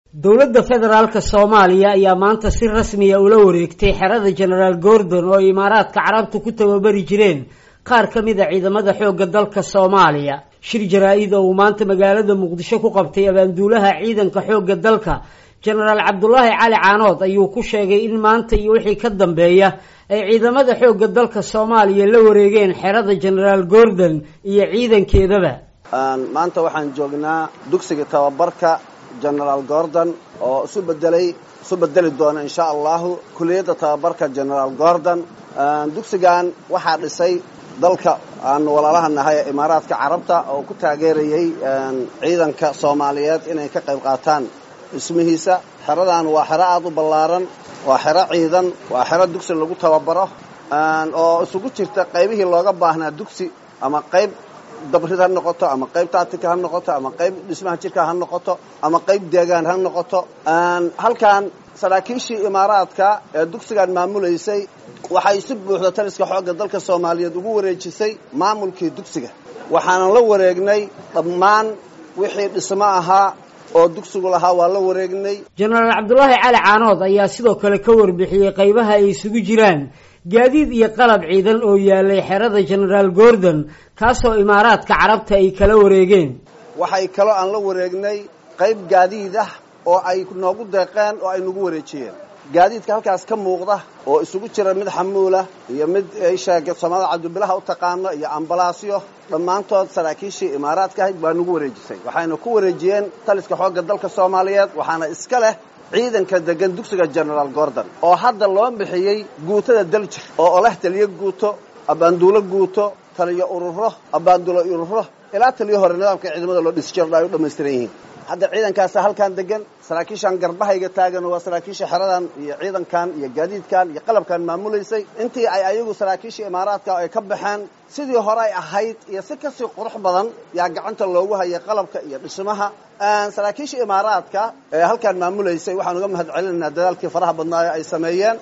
dowladda federaalka soomaaliya ayaa maanta si rasmiya ula wareegtay xerada genaraal gordon oo imaaraadka carabtu ku tababari jireen qaar ka mid a ciidamada xoogga dalka soomaaliya shir jaraa-id oo uu maanta magaalada muqdisho ku qabtay abaanduulaha ciidanka xoogga dalka genaraal cabdulaahi cali caanood ayuu ku sheegay in maanta iyo wixii ka dambeeya ay ciidamada xoogga dalka soomaaliya la wareegeen xerada genaraal gordon iyo ciidankeedaba maanta waxaan joognaa dugsiga tababarka genaraal gordon oo isu bedelay isu bedeli doona insha allahu kuliyadda tababarka genaraal gordon dugsigan waxaa dhisay dalka aan walaalaha nahay ee imaaraadka carabta oo ku taageerayay ciidanka soomaaliyeed inay ka qayb qaataan dhismihiisa xeradan waa xero aada u ballaaran waa xero ciidan waa xero dugsi lagu tababaro oo isugu jirta qaybihii looga baahnaa dugsi ama qayb dabrid ha noqoto ama qayb taatika ha noqoto ama qayb dhismaha jirka ha noqoto ama qayb deegaan ha noqoto halkan saraakiishii imaaraadka ee dugsigan maamulaysay waxay si buuxda taliska xoogga dalka soomaaliyeed ugu wareejisay maamulkii dugsiga waxaanan la wareegnay dhammaan wixii dhismo ahaa oo dugsigu lahaa waa la wareegnay genaraal cabdulaahi cali caanood ayaa sidoo kale ka warbixiyey qaybaha ay isugu jiraan gaadiid iyo qalab ciidan oo yaalay xerada genaraal gordon kaasoo imaaraadka carabta ay kala wareegeen waxay kaloo aan la wareegnay qayb gaadiid ah oo ay noogu deeqeen oo ay nagu wareejiyeen gaadiidka halkaas ka muuqda oo isugu jira mid xamuula iyo mid sheega soomaalida cabdibilaha u taqaano iyo ambalaasyo dhammaantood saraakiishii imaaraadka ahayd baa nagu wareejisay waxayna ku wareejiyeen taliska xoogga dalka soomaaliyeed waxaana iska leh ciidanka degan dugsiga genaraal gordon oo hadda loo bixiyey guutada daljir oo oleh taliyo guuto abaanduulo guuto taliyo ururo abaanduulo ururo ilaa taliyo hore nidaamka ciidamada loo dhisi jiro ay u dhammaystiran yihiin hadda ciidankaasa halkan degan saraakiishan garbahayga taagan waa saraakiisha xeradan iyo ciidankan iyo gaadiidkan iyo qalabkan maamulaysay intii ay ayagu saraakiisha imaaraadka ay ka baxeen sidii hore ay ahayd iyo si kasii qurux badan yaa gacanta loogu hayay qalabka iyo dhismaha saraakiisha imaaraadka ee halkan maamulaysay waxaan uga mahad celinaynaa dadaalkii faraha badnaayo ay sameeyeen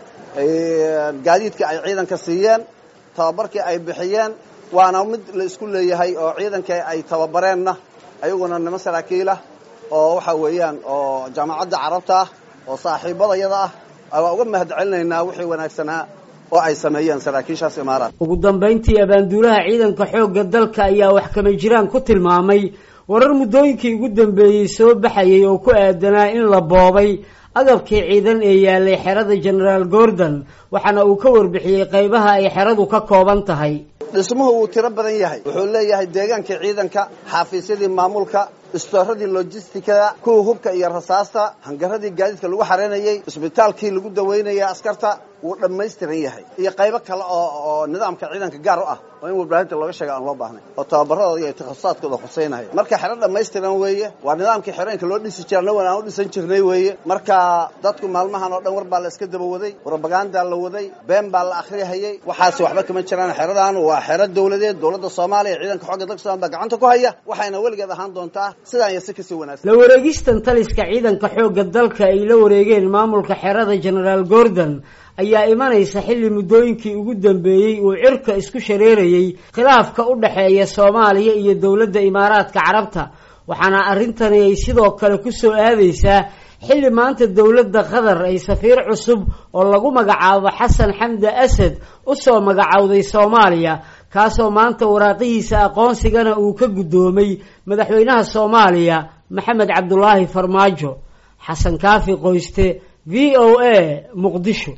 gaadiidka ay ciidanka siiyeen tababarkii ay bixiyeen waana mid la isku leeyahay oo ciidanka ay tababareenna ayaguna nimo saraakiilah oo waxa weeyaan oo jaamacadda carabta ah oo saaxiibadayada ah waa uga mahad celinaynaa wixii wanaagsanaa oo ay sameeyeen saraakiishaas imaaraad ugu dambayntii abaanduulaha ciidanka xoogga dalka ayaa wax kama jiraan ku tilmaamay warar muddooyinkii ugu dambeeyey soo baxayay oo ku aadanaa in la boobay agabkii ciidan ee yaalay xerada genaraal gordon waxaana uu ka warbixiyey qaybaha ay xeradu ka kooban tahay dhismuhu wuu tiro badan yahay wuxuu leeyahay deegaankii ciidanka xaafiisyadii maamulka istooradii lojistikada kuwa hubka iyo rasaasta hangaradii gaadiidka lagu xareynayey isbitaalkii lagu daweynayay askarta wuu dhammaystiran yahay iyo qaybo kale oo oo nidaamka ciidanka gaar u ah oo in warbaahinta looga sheega aan loo baahnay oo tababaradooda iyo takhasusaatkooda khuseynaya marka xero dhammaystiran weeye waa nidaamkii xerooyinka loo dhisi jira nawan aan u dhisan jirnay weeye marka dadku maalmahan oo dhan war baa la iska daba waday robagandaa la waday been baa la akhriyahayey waxaasi waxba kama jiraan xeradan waa xero dowladeed dowladda soomaaliya ciidanka xooga dalka somalia baa gacanta ku haya waxayna weligeed ahaan doontaa sidaan iyo si kasii wanaagsan la wareegistan taliska ciidanka xoogga dalka ay la wareegeen maamulka xerada genaraal gordon ayaa imanaysa xilli muddooyinkii ugu dambeeyey uu cirka isku shareerayey khilaafka u dhexeeya soomaaliya iyo dowladda imaaraadka carabta waxaana arrintani ay sidoo kale ku soo aadaysaa xilli maanta dowladda qatar ay safiir cusub oo lagu magacaabo xasan xamdi asad u soo magacowday soomaaliya kaasoo maanta waraaqihiisa aqoonsigana uu ka guddoomay madaxweynaha soomaaliya maxamed cabdulaahi farmaajo xasan kaafi qoyste v o a muqdisho